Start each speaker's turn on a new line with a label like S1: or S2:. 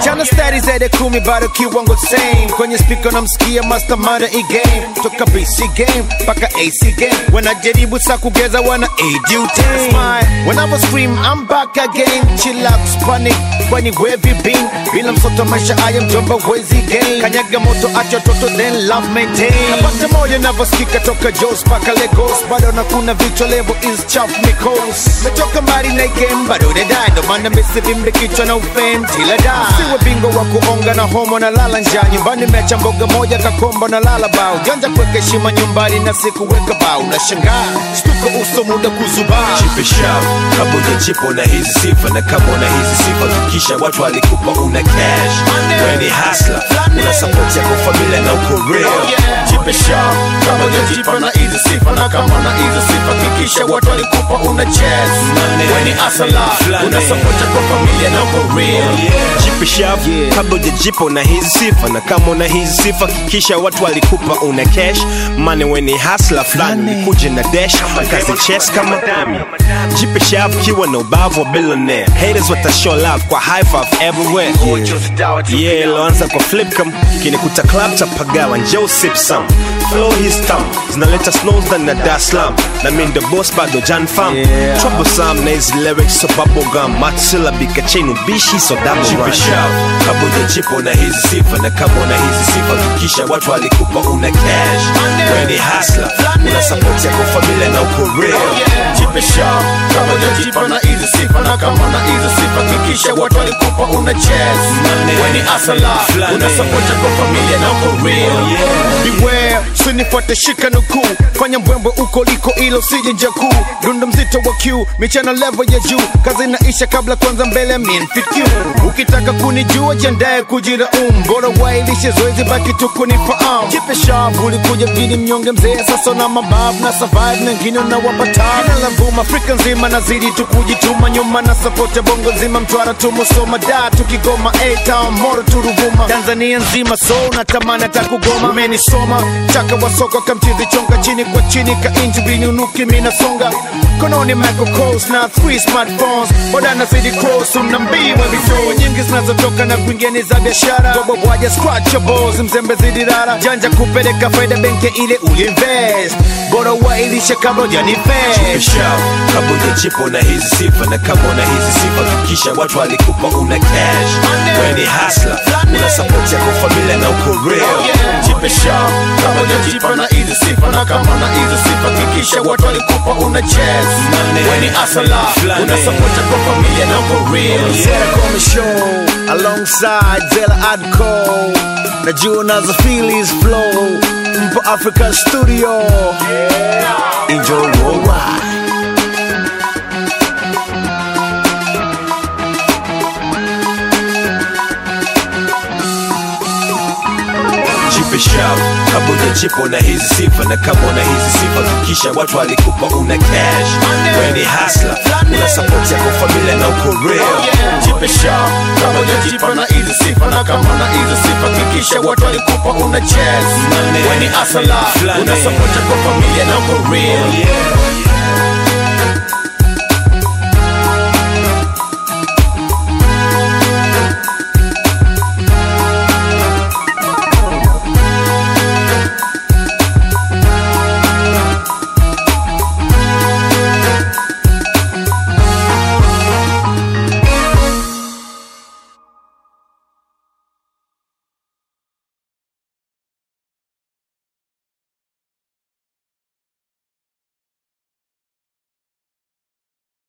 S1: chana stari zaidi kumi bado kiwango same kwenye speaker namsikia mastermind e game toka bc game mpaka ac game wanajaribu sa kugeza wana aid smile when i was scream i'm back again chill out panic kwani where you been bila msoto maisha haya mjomba wezi game kanyaga moto acha toto then love maintain napata moja navyosikika toka jos mpaka lagos bado na kuna vichwa level is chaf mikos metoka mbali na game bado dedai ndo maana misivimbe kichwa na ufem tila da siwe bingo wa kuonga na homo na lala njaa nyumbani mecha mboga moja kakombo na lala bao janja kuweka heshima nyumbani na sikuweka bao na shangaa stuka uso muda kuzubaa
S2: Jipe shavu kama ujajipo na hizi sifa na kama una hizi sifa kisha watu walikupa una cash weni hasla una support yako familia na uko real
S1: jipe shavu kama ujajipa na hizi sifa na kama na hizi sifa kikisha watu walikupa una chest weni asala una support yako familia na uko real
S2: Jipe shavu
S1: Yeah.
S2: kabla ujajipo na hizi sifa na kama una hizi sifa kisha watu walikupa una cash mane weni hasla fulani ulikuje na dash kazi chess kama dami jipe shavu kiwa na ubavu wa billionaire haters watashow love kwa high five everywhere yeah iloanza kwa flip cam kinikuta club cha pagawa njoo sip some flow his thumb zinaleta snows ndani na Dar es Salaam na mi ndo boss bado jan fam
S1: Yeah.
S2: troublesome na hizi lyrics so bubble gum matsila chain ubishi so double run kama ujajipo na hizi sifa na kama una hizi sifa kisha watu walikupa una cash weni hasla una support yako familia na uko real
S1: jipe shavu kama ujajipa na hizi sifa na kama na hizi sifa kikisha watu walikupa una chest weni asala una support yako familia na uko real beware sinifuate shika nukuu fanya mbwembwe uko liko ilo sije nje kuu dundo mzito wa q michana level ya juu kazi inaisha kabla kwanza mbele minfit q ukitaka kunijua jiandaye kujira um bora wailishe zoezi baki tu kunifahamu jipe shavu ulikuja mjini mnyonge mzee sasa na mabavu na survive na ngine na wapata jina la vuma afrika nzima nazidi tu kujituma nyuma na support ya bongo nzima mtwara tumusoma da tukigoma a-town moro turuvuma tanzania nzima so natamani hata kugoma umenisoma chaka wa soko kamchizi chonga chini kwa chini ka injury nunuki minasonga kononi Michael Kors na three smartphones boda nazidi cross unambiwa viso nyingi zinazotoka na kuingia ni za biashara gobo waja scratchables mzembe zidi rara janja kupeleka faida benki ile uliinvest bora wailishe kabla
S2: Jipe
S1: hujanivest
S2: shavu kama ujajipo na hizi sifa na kama una hizi sifa kisha watu walikupa una cash weni hasla una support yako familia na uko real
S1: jipe shavu kama ujajipa na hizi sifa na kama na hizi sifa kikisha watu walikupa una chest weni asala una support kwa familia na uko real Zera Kome Show alongside Zela Adco najua unazo feelings flow mpo Africa Studio enjoy worldwide
S2: jipe shavu kama ujajipo na hizi sifa na kama una hizi sifa kisha watu walikupa una cash weni hasla una support yako familia na uko real
S1: jipe shavu kama ujajipa na hizi sifa na kama na hizi sifa kikisha watu walikupa una chest weni asala una support kwa familia na uko real
S2: yeah.